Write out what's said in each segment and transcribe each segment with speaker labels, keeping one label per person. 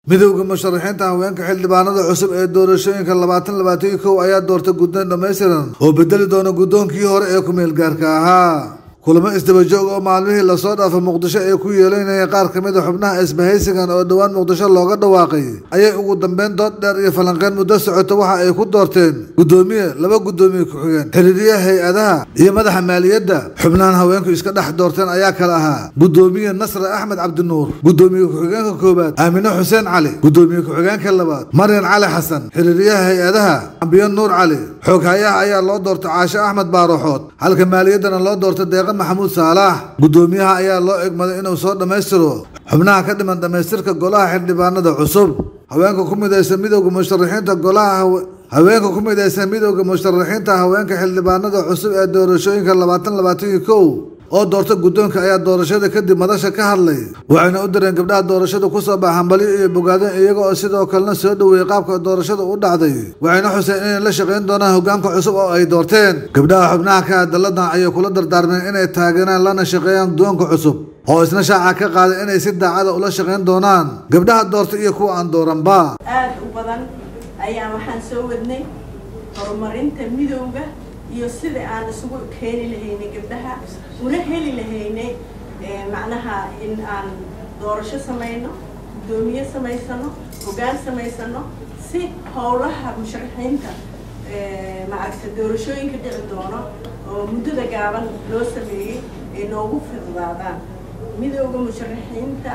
Speaker 1: midowda musharaxiinta haweenka xildhibaanada cusub ee doorashooyinka labaatan labaatan iyo kow ayaa doortay guddoon dhammaystiran oo bedeli doona guddoonkii hore ee ku-meel gaarka ahaa kulamo isdabajoog oo maalmihii lasoo dhaafay muqdisho ay ku yeelanayeen qaar ka mid a xubnaha isbahaysigan oo dhowaan muqdisho looga dhawaaqay ayay ugu dambeyn dood dheer iyo falanqeyn muddo socota waxa ay ku doorteen guddoomiye laba guddoomiye ku-xigeen xiriiriyaha hay-adaha iyo madaxa maaliyadda xubnahan haweenku iska dhex doorteen ayaa kale ahaa guddoomiye nasre axmed cabdinuur guddoomiye ku-xigeenka koowaad aamine xuseen cali guddoomiye ku-xigeenka labaad maryan cali xasan xiriiriyaha hay-adaha ambiyo nuur cali xooghayaha ayaa loo doortay caashe axmed baaraxood halka maaliyaddana loo doortay deeqa maxamuud saalax guddoomiyaha ayaa loo egmaday inuu soo dhammaystiro xubnaha ka dhiman dhammaystirka golaha xildhibaanada cusub haweenka ku midaysa midowda musharaxiinta golaha haweenka ku midaysa midowda musharaxiinta haweenka xildhibaanada cusub ee doorashooyinka labaatan labaatan iyo kow oo doorta guddoonka ayaa doorashada kadib madasha ka hadlay waxayna u direen gabdhaha doorashada kusoo baxa hambalyo iyo bogaadeen iyaga oo sidoo kalena soo dhoweeyey qaabka doorashada u dhacday waxayna xuseen inay la shaqayn doonaan hogaanka cusub oo ay doorteen gabdhaha xubnaha ka hadalladan ayay kula dardaarmeen inay taageeraan lana shaqeeyaan guddoonka cusub oo isna shaaca ka qaaday inay si daacada ula shaqayn doonaan gabdhaha doorta iyo kuwa aan dooranba
Speaker 2: aada u badan ayaa waxaan soo wadnay horumarinta midowga iyo sida aan isugu keeni lahaynay gabdhaha una heli lahaynay macnaha in aan doorasho samayno guddoomiye samaysano hoggaan samaysano si howlaha musharaxiinta maaragta doorashooyinka dhici doono oo muddada gaaban loo sameeyey ay noogu fidudaadaan midowda musharaxiinta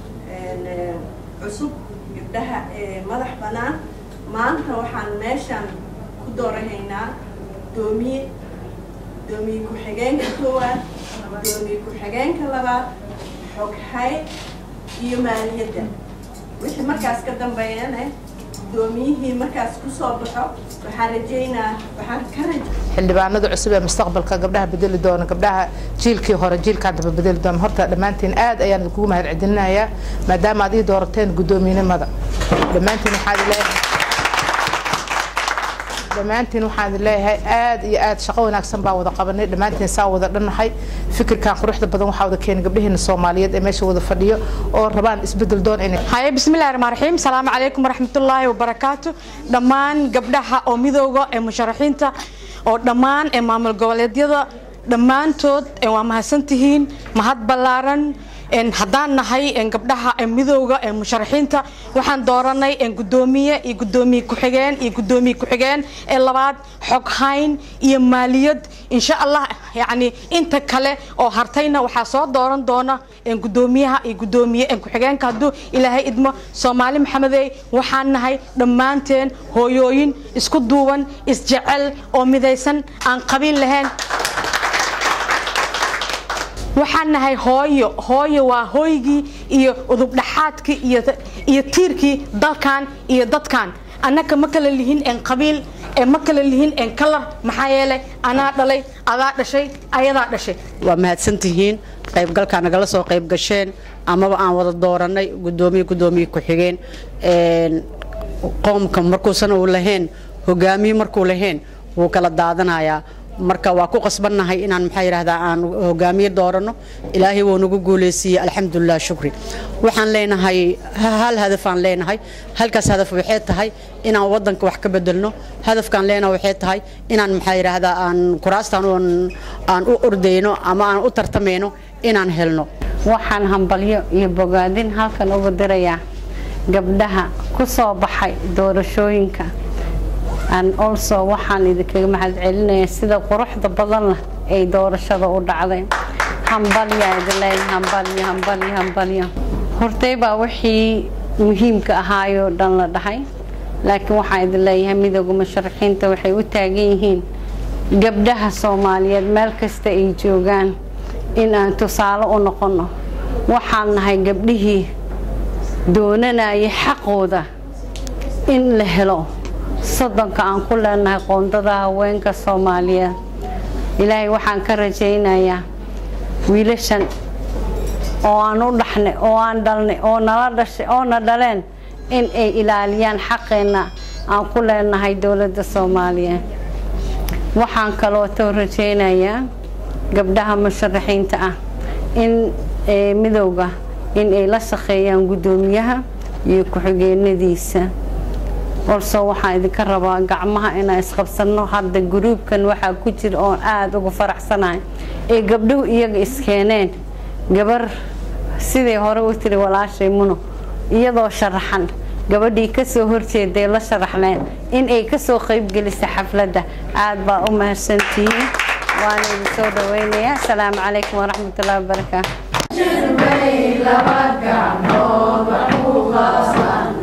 Speaker 2: cusub gabdhaha ee madax bannaan maanta waxaan meeshaan ku doorahaynaa gudoomiye gudoomiye ku-xigeenka koowaad gudoomiye ku-xigeenka labaad xoghay iyo maaliyadda wixii markaas ka dambeeyane gudoomiyihii markaas kusoo baxo waxaan rajeynaa waxaan ka raj
Speaker 3: xildhibaanada cusub ee mustaqbalka gabdhaha bedeli doona gabdhaha jiilkii hore jiilkaan daba bedeli doona horta dhammaantiin aad ayaan kugu mahad celinayaa maadaama aad ii doorateen guddoomiyenimada dhammaantiin waxaad leeyahay dhammaantiin waxaan leeyahay aad iyo aad shaqo wanaagsan baa wada qabanay dhammaantiin saa wada dhannahay fikirkan quruxda badan waxaa wada keenay gabdhaheena soomaaliyeed ee meesha wada fadhiyo oo rabaan isbedel doon inay
Speaker 4: haye bismillahi raxmaan raxiim salaamu calaykum waraxmatullaahi wabarakaatu dhammaan gabdhaha oo midowga ee musharaxiinta oo dhammaan ee maamul goboleedyada dhammaantood waa mahadsantihiin mahad ballaaran haddaan nahay gabdhaha midowga ee musharaxiinta waxaan dooranay gudoomiye iyo gudoomiye ku-xigeen iyo gudoomiye ku-xigeen ee labaad xoghayn iyo maaliyad insha allah yani inta kale oo hartayna waxaa soo dooran doona gudoomiyaha iyo gudoomiye ku-xigeenka hadduu ilaahay idmo soomaali maxamedey waxaan nahay dhammaanteen hooyooyin isku duuban isjecel oo midaysan aan qabiil lahayn waxaan nahay hooyo hooyo waa hooygii iyo udubdhaxaadkii iyo tiirkii dalkan iyo dadkan annaka ma kala lihin en qabiil ma kala lihin en kalar maxaa yeelay anaa dhalay adaa dhashay ayadaa dhashay
Speaker 5: waa mahadsantihiin qaybgalkaa nagala soo qayb gasheen amaba aan wada dooranay gudoomiye gudoomiye ku-xigeen qoomka markuusan uu lahayn hogaamiye markuu lahayn wuu kala daadanayaa marka waa ku qasbannahay inaan maxaa yidhaahdaa aan hogaamiye dooranno ilaahay wuu nagu guulaysiiyey alxamdulilah shukri waxaan leenahay hal hadafaan leenahay halkaas hadaf waxay tahay inaan waddanka wax ka bedelno hadafkaan leenahay waxay tahay inaan maxaa yidhaahdaa aan kuraastaan aan u ordayno ama aan u tartamayno inaan helno
Speaker 6: waxaan hambalyo iyo bogaadin halkan uga dirayaa gabdhaha ku soo baxay doorashooyinka an olso waxaan idinkaga mahad celinayaa sida quruxda badan leh ay doorashada u dhacday hambalyaa idin leeyahay hambalyo hambalyo hambalyo hortay baa wixii muhiimka ahaayoo dhan la dhahay laakiin waxaan idin leeyahay midooda musharaxiinta waxay u taagan yihiin gabdhaha soomaaliyeed meel kasta ay joogaan in aan tusaale u noqonno waxaan nahay gabdhihii doonanayay xaqooda in la helo soddonka aan ku leenahay qoondada haweenka soomaaliyeed ilaahay waxaan ka rajaynayaa wiilashan oo aan u dhaxnay oo aan dhalnay oo nala dhashay oona dhaleen in ay ilaaliyaan xaqeenna aan ku leenahay dowladda soomaaliyeed waxaan kalootoo rajaynayaa gabdhaha musharaxiinta ah in midowga in ay la shaqeeyaan guddoomiyaha iyo ku-xigeenadiisa olso waxaan idinka rabaa gacmaha inaan isqabsanno hadda gruubkan waxaa ku jira oon aada uga faraxsanahay ee gabdhuhu iyaga iskeeneen gabar siday hore u tiri walaashay muno iyadoo sharaxan gabadhii kasoo horjeeday la sharaxleen in ay kasoo qaybgelisa xafladda aada baa u mahadsantihiin waana idin soo dhaweynayaa asalaamu calaykum waraxmatullahi wabarakaatu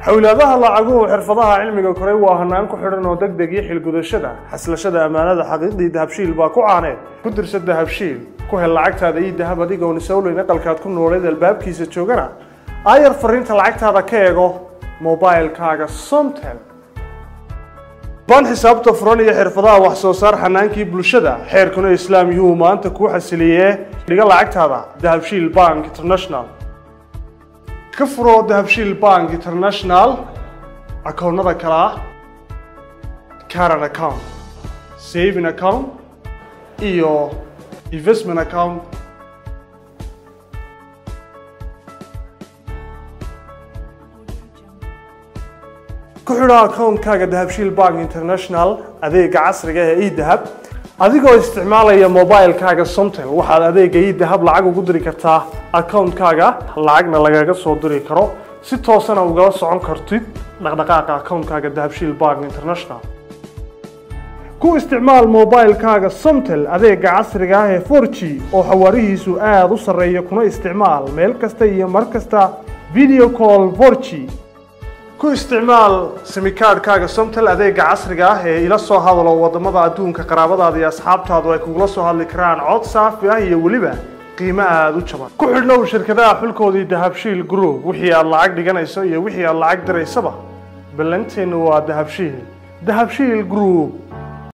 Speaker 7: xowlaadaha lacaguhu xirfadaha cilmiga koray waa hanaan ku xidhan oo deg deg iyo xilgudashada xaslashada ammaanada xaqiiqdii dahabshiil baa ku caaneed ku dirsa dahabshiil ku hel lacagtaada iyo dahab adigoon isowleyn aqalkaad ku nooleed albaabkiisa joogana aayar fariinta lacagtaada ka eego mobilkaaga somtel baan xisaabta furan iyo xirfadaha wax soo saar xanaankii bulshada xeerkuna islaam yuu maanta kuu xasiliyee dhiga lacagtaada dahabshiil bank international ka furo dahabshiil bank international akoonnada kale ah caran account saving account iyo investment account ku xidho akoonkaaga dahabshiil bank international adeega casriga ee edahab adigoo isticmaalaya mobilkaaga somtel waxaad adeega edahab lacag ugu diri kartaa akoonkaaga lacagna lagaga soo diri karo si toosana ugala socon kartid dhaqdhaqaaqa akoonkaaga dahabshiil bank international ku isticmaal mobilkaaga somtel adeega casriga ah ee 4g oo xawaarihiisu aada u sarreeya kuna isticmaal meel kasta iyo mar kasta video call 4g ku isticmaal simikaadhkaaga somtel adeega casriga ah ee ila soo hadalo wadamada adduunka qaraabadaada iyo asxaabtaadu ay kugula soo hadli karaan cod saafi ah iyo weliba qiimo aada u jaban ku xidhnow shirkadaha xulkoodii dahabshiil group wixii aad lacag dhiganayso iyo wixii aad lacag diraysaba ballanteennu waa dahabshiil dahabshiil group